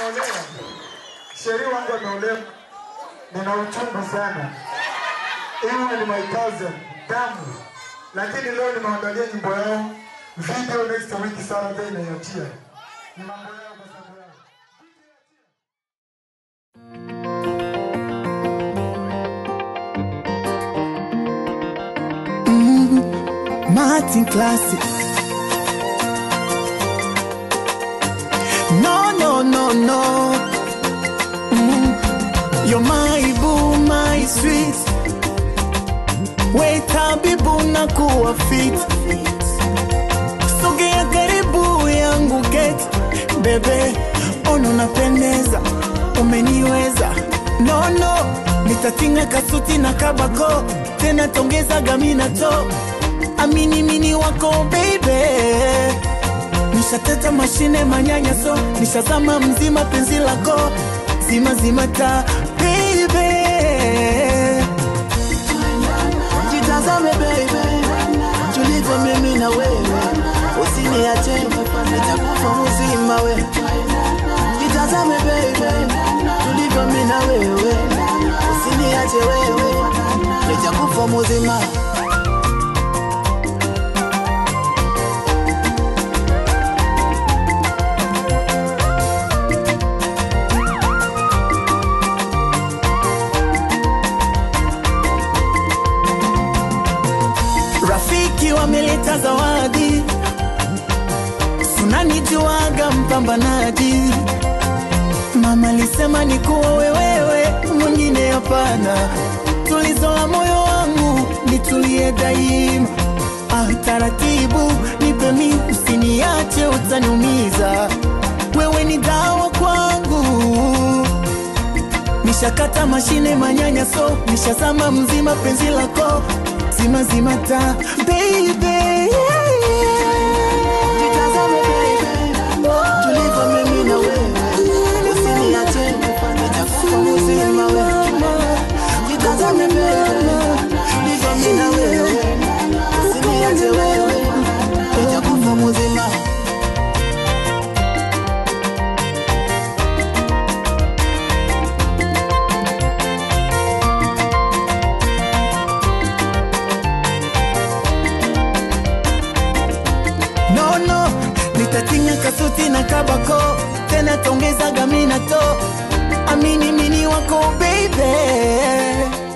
nimeolewa, sheri wangu ameolewa, nina uchungu sana. Iwe ni my cousin damu, lakini leo nimeangalia nyimbo yao video next week Saturday inayotia ni mambo yao kwa sababu yao. Martin Classic. No, no, no, no. Mm. You're my boo, my sweet. Wait, habibu na kuwa fit. Sogea karibu yangu get. Bebe, ono napendeza. Umeniweza. No, no. Nitatinga kasuti na kabako. Tena tongeza gamina to amini mini wako baby nishateta mashine manyanyaso nishazama mzima penzi lako zima zima ta baby Jitazame baby, tulivyo mimi na wewe, usiniache nitakufa mzima we. Jitazame baby, tulivyo mimi na wewe, usiniache wewe, nitakufa mzima. rafiki wameleta zawadi sunanijuaga mpambanaji mama lisema ni kuwa wewewe mwingine hapana tulizo la moyo wangu nitulie daima ah, taratibu nipe mi usiniache utaniumiza wewe ni dawa kwangu nishakata mashine manyanyaso nishazama mzima penzi lako zima zima ta baby Jitazame baby, tulivyo mimi na wewe, usiniache nitakufa mzima we. Jitazame baby, tulivyo mimi na wewe, usiniache wewe, nitakufa mzima. no no nitatinga kasuti na kabako tena tongeza gamina to amini mini wako baby